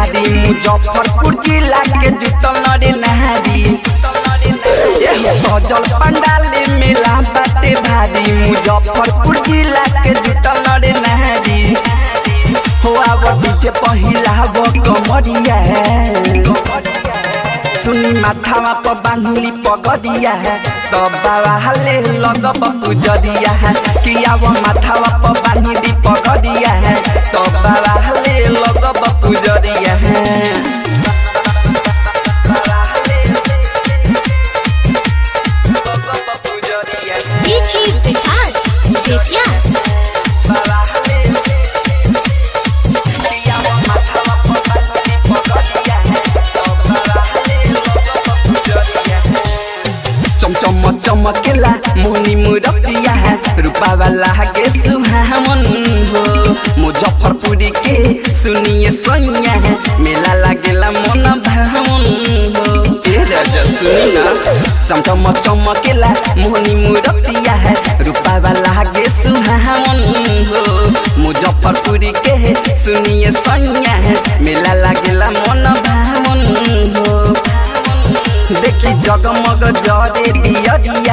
भारी मुजफ्फरपुर जिला के जुटल नरे नहारी एह सजल पंडाले मेला बाटे भारी मुजफ्फरपुर जिला के जुटल नरे नहारी हो आव डीजे पहिलाव कमरिया सुनी माथावा पर बांधुली पगड़िया तब बाबा हले लगब पुजरिया किया वो माथावा पर बांधुली पगड़िया तब बाबा हले लगब पुजरिया डीजे विकास बेतिया बाबा हले किया वो माथावा पर बांधुली पगड़िया तब बाबा हले लगब पुजरिया चमचम चमकेला मोनी मुरतिया रूपा वाला के सुहावन हो मुजफ्फरपुरी के सुनिए सैया मेला लागेला मन भावन हो ए राजा सुनी ना चमचम चमकेला मोनी मुरतिया रूपा वाला के सुहावन हो मुजफ्फरपुरी के सुनिए सैया मेला लागेला मन भावन हो देखी जगमग जरे दियरिया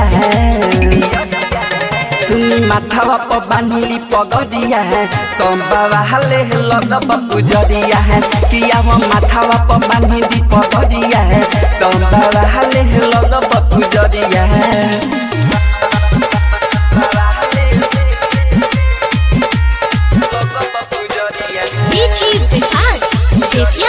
सुनी माथावा पर बांधली पगड़िया तम बाबा हले लगब पुजरिया किया वो माथावा पर बांधली पगड़िया तम बाबा हले लगब पुजरिया डीजे विकास बेतिया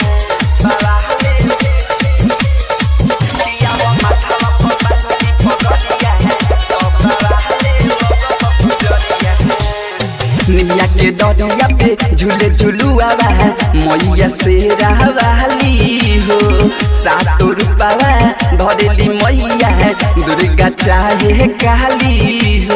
निमिया के डरिया पे झूले झुलुआवा मैया से रहवाली हो सातो रूपावा धरेली मैया दुर्गा चाहे काली हो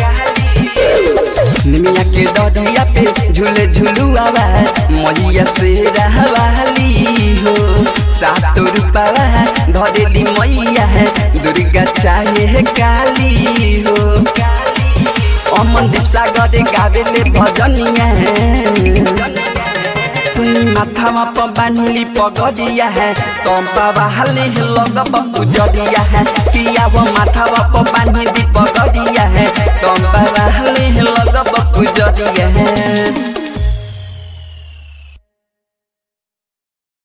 निमिया के डरिया पे झूले झुलुआवा मैया से रहवाली हो सातो रूपावा धरेली मैया दुर्गा चाहे काली हो अमन दीप सागर गावेले भजनिया सुनी माथामा पर बान्हली पगड़िया है तम बाबा हाले लगब पुजरिया है किया वो माथावा पर बान्हली पगड़िया है तम बाबा हाले लगब पुजरिया है